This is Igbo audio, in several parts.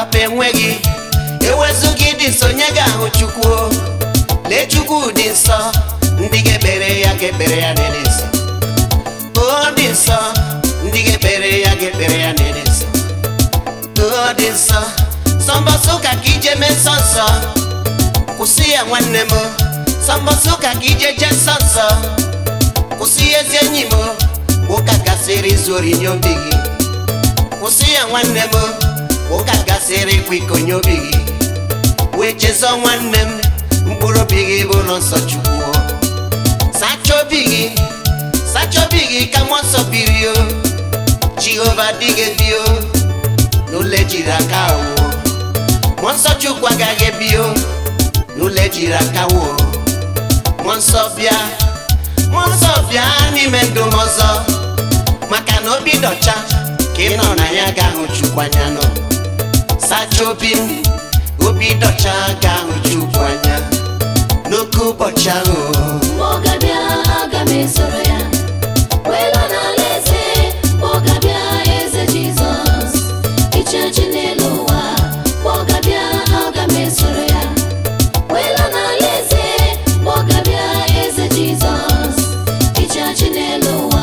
papa enweghị ewezụgị dị nsọ onye ga-ahụ chukwu o. lee chukwu dị nsọ ndị ga-ekpere ya ga-ekpere ya n'ịdị nsọ o dị nsọ ndị ga-ekpere ya ga-ekpere ya n'ịdị nsọ o dị nsọ sọmbọsọ ụka ka ije mee nsọ nsọ kwụsị ya nwanne m sọmbọsọ ụka ka ije jee nsọ nsọ kwụsị ya ezi enyi m ụka gasịrị izu ori nye obi gị kwụsị ya nwanne m ụka gasịrị ịkwa iko nye obi gị wee chezọ nwanne m mkpụrụ obi gị bụ ụlọ nsọ chukwu sacha obi gị sacha obi gị ka mmụọ nsọ biri o jehova dị gị bi o n'ụlọ ejiri aka wuo mmụọ nsọ chukwu agaghị ebi o n'ụlọ ejiri aka wuo mmụọ nsọ bịa mmụọ nsọ bịa n'ime ndụ m ọzọ maka na obi dọcha ka ị nọ na ya ga-ahụ chukwu anya nọ sacha obi m obi dọcha ga-ahụ chukwu anya n'oke ụbọchị ahụ Mgbe ọ ga-abịa aga m esoro ya wee laa n'ala eze mgbe ọ ga-abịa eze Jizọs ịchị achị n'elu ụwa mgbe ọ ga-abịa aga m esoro ya wee laa n'ala eze mgbe ọ ga-abịa eze Jizọs ịchị achị n'elu ụwa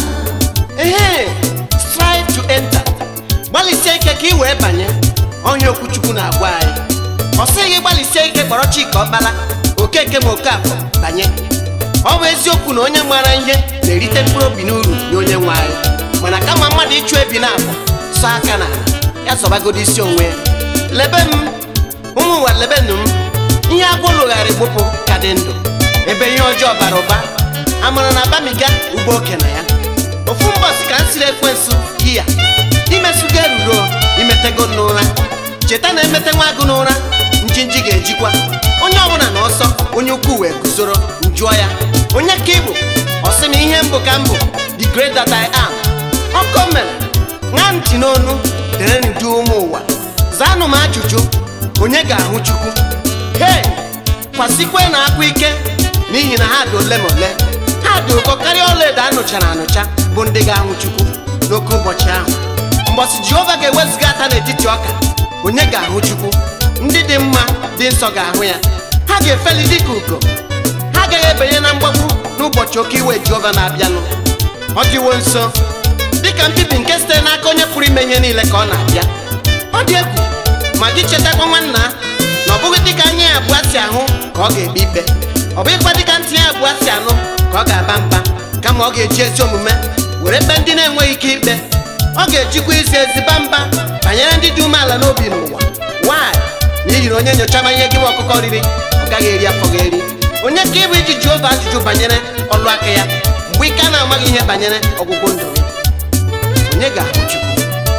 ehe strive to enter gbalịsie ike ka ị wee banye onye okwuchukwu na-agwa anyị ọ sịghị gbalịsie ike kpọrọ chika ọkpara okeke ma okafọ banye ọ bụ eziokwu na onye maara ihe na-erite mkpụrụ obi n'uru nye onye nwe anyị mana kama mmadụ ịchụ ebi na abụ sọ aka n'ala ya zọbagodo isi onwe ya lebe m ụmụ ụwa lebenụ m ihe agwọ lụgharị gbụpụ ka dị ndụ ebe ihe ọjọọ bara ụba amara na abamiga ugbo oke na ya ofu mbọsị ka m siri ekwensu ya imesugo eruro imetego n'ụra cheta na emete nwa agụ n'ụra njinji ga-ejikwa onye ọbụla na ọsọ onye ukwu wee guzoro njụọ ya onye ka ịbụ ọsị m ihe mbụ ka mbụ the great that I am ọkọ mere ṅaa ntị n'onu dere ndu ụmụ ụwa zaanụ m ajụjụ onye ga-ahụ chukwu hei kwasikwe na akwa ike n'ihi na ha dị ole ma ole ha dị ụkọ karịa ọlaedo a nụchara anụcha bụ ndị ga-ahụ chukwu n'oke ụbọchị ahụ mbọsị jehova ga-eweziga ata n'etiti ọka onye ga-ahụ chukwu ndị dị mma dị nsọ ga-ahụ ya ha ga-efeli dịka ugo ha agaghị ebenye na mgbagbu n'ụbọchị oke iwe jehova na-abịanụ ọ dịwo nso dịka mbibi nke sitere n'aka onye pụrụ ime ihe niile ka ọ na-abịa ọ dị egwu ma gị chetakwa nwanna na ọ bụghị dịka anya ya abụọ si ahụ ka ọ ga-ekpe ikpe ọ bụghịkwa dịka ntị ya abụọ si anụ ka ọ ga-aba mba kama ọ ga-eji ezi omume were kpee ndị na-enweghị ike ikpe ọ ga-ejikwa izi ezi ba mba banyere ndị dị umeala n'obi n'ụwa nwanyị n'ihi na onye nyochama ihe gị bụ ọkụkọ riri ọ gaghị eri afọ gị eri onye ka ịbụ iji jehova ajụjụ banyere ọlụ aka ya mgbe ike a na-amaghị ihe banyere ọgwụgwụ ndụ gị onye ga-ahụ chukwu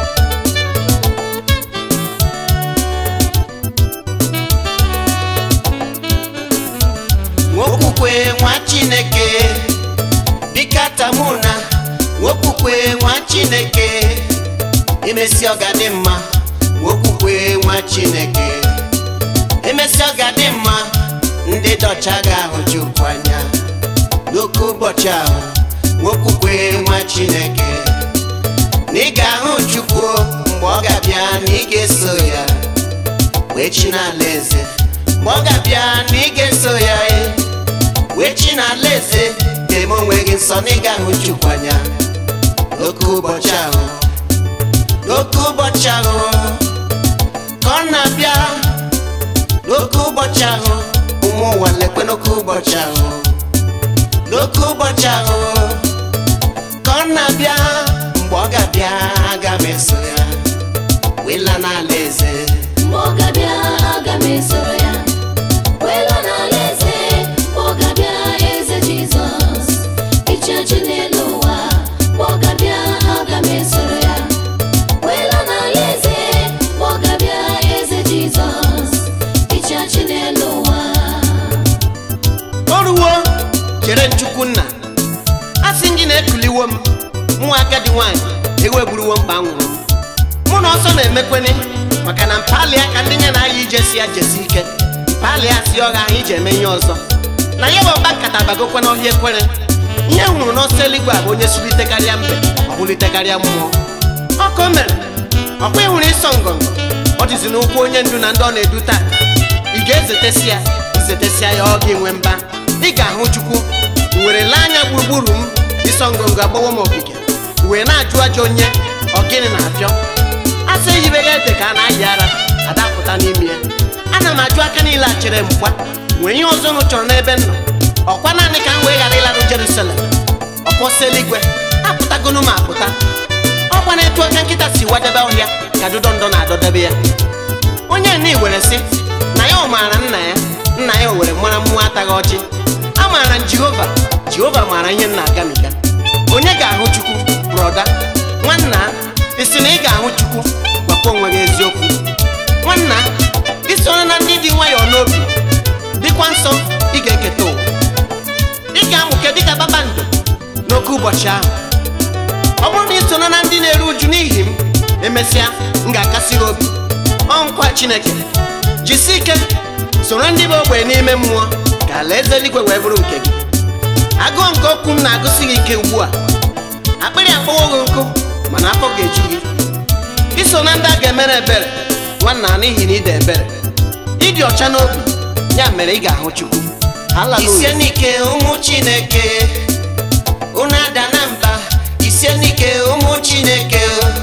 nwokwukwe nwa chineke dịka tamuna nwokwukwe nwa chineke emesi ọ ga-adị mma nwokwukwe nwa chineke emesi ọ ga-adị mma ndị dọcha ga-ahụ chukwu anya n'oke ụbọchị ahụ nwokwukwe nwa chineke na ị ga-ahụ chukwu mgbe ọ ga-abịa na ị ga-eso ya wee chi n'ala eze mgbe ọ ga-abịa na ị ga-eso ya e wee chi n'ala eze ga-eme onwe gị nsọ na ị ga-ahụ chukwu anya n'oke ụbọchị ahụ n'oke ụbọchị ahụ ka ọ na-abịa n'oke ụbọchị ahụ ụmụ ụwa lekwe n'oke ụbọchị ahụ n'oke ụbọchị ahụ ka ọ na-abịa mgbe ọ ga-abịa aga m eso ya wela n'ala eze mgbe ọ ga-abịa aga m esoro ya wee laa n'ala eze mgbe ọ ga-abịa eze Jizọs ịchị achị n'elu ụwa mgbe ọ ga-abịa aga m esoro ya wee laa n'ala eze mgbe ọ ga-abịa eze Jizọs ịchị achị n'elu ụwa o ruwo chere nchukwu nna a sị gị na-ekuliwo m nwa agadi nwaanyị ewegburuwo mkpa nwụrụ m mụ na ọsọ na-emekweni maka na mpali aka ndị nye na-aya ije si ya jesi ike mpali asị ọha ahụ iji eme ihe ọzọ na ya bụ ọba nkata bagokwa n'ọhịa ekwere ihe m hụrụ n'ọsọ eluigwe a bụ onye sulitekarịa mbe ọ bulitekarịa mmụọ ọkụ mere ọkwa ịhụrụ ịsọ ngọngọ ọ dịzi n'ụkwụ onye ndu na ndị ọ na-edu taa ị ga-ezetesi ya izetesịa ya ọ ga-enwe mba ị ga-ahụ chukwu were lee anya gburugburu m ịsọ ngọngọ agbawo m ogige wee na-ajụ ajọ onye ọgịnị na-apịọ asị eyibeghị ede ka a na-ayị ara adapụta n'ime ya ana m ajụ aka niile a chere mgba nwee ihe ọzọ unu chọrọ n'ebe m nọ ọkwa naanị ka m wee ghara ịlarụ Jerusalem ọkpọsị eluigwe apụtagonu m apụta ọkwa na-etu aka nkịta si wadebe ọhịa ka dụdọ ndọ na-adọdebe ya onye nni were sị na ya ọ maara nna ya nna ya o were mara mmụọ ataghị ọchị a maara m jehova jehova maara ihe m na-agamiga onye ga-ahụ chukwu brọda nwanna isi na ị ga-ahụ chukwu gwakwa onwe gị eziokwu nwanna isoro na ndị dị nwayọọ n'obi dịkwa nsọ ị ga-eketa ụwa ị ga-amụke dịka kpakpando n'oke ụbọchị ahụ ọ bụrụ na ị soro na ndị na-eru uju n'ihi m emesịa m ga-akasị gị obi ọ nkwa chineke jisi ike soro ndị bụ ogbenye n'ime mmụọ ka alaeze eluigwe wee bụrụ nke gị agụụ nke okwu m na-agụsị gị ike ugbu a akpịrị akpọwo gị nkụ mana afọ ga-eju gị iso na ndị a ga-emere ebere nwanna n'ihi na ịda ebere ịdị ọcha n'obi ya mere ị ga-ahụ chukwu isie n'ike ụmụ chineke unu ada na mba isie n'ike ụmụ chineke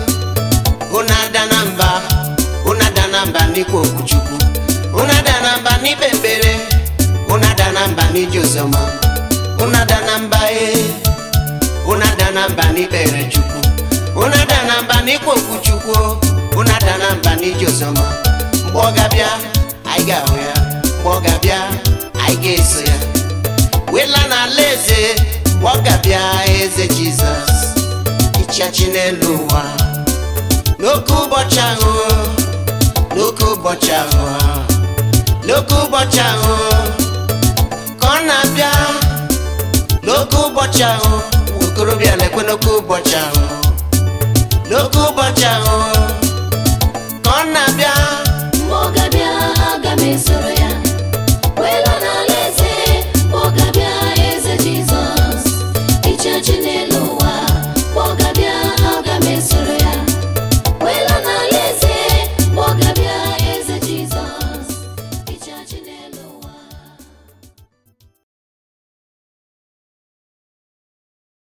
unu ada na mba unu ada na mba n'ikpe okwu chukwu unu ada na mba n'ikpe ekpere unu ada na mba n'ije oziọma unu ada na mba ee unu ada na mba n'ikpere chukwu unu ada na mba n'ikpe okwu chukwu unu ada na mba n'ije oziọma mgbe ọ ga-abịa anyị ga-ahụ ya mgbe ọ ga-abịa anyị ga-eso ya wela n'ala eze mgbe ọ ga-abịa eze jizọs ịchịachị n'elu ụwa n'oke ụbọchị ahụ n'oke ụbọchị ahụ n'oke ụbọchị ahụ ka ọ na-abịa n'oke ụbọchị ahụ okorobịa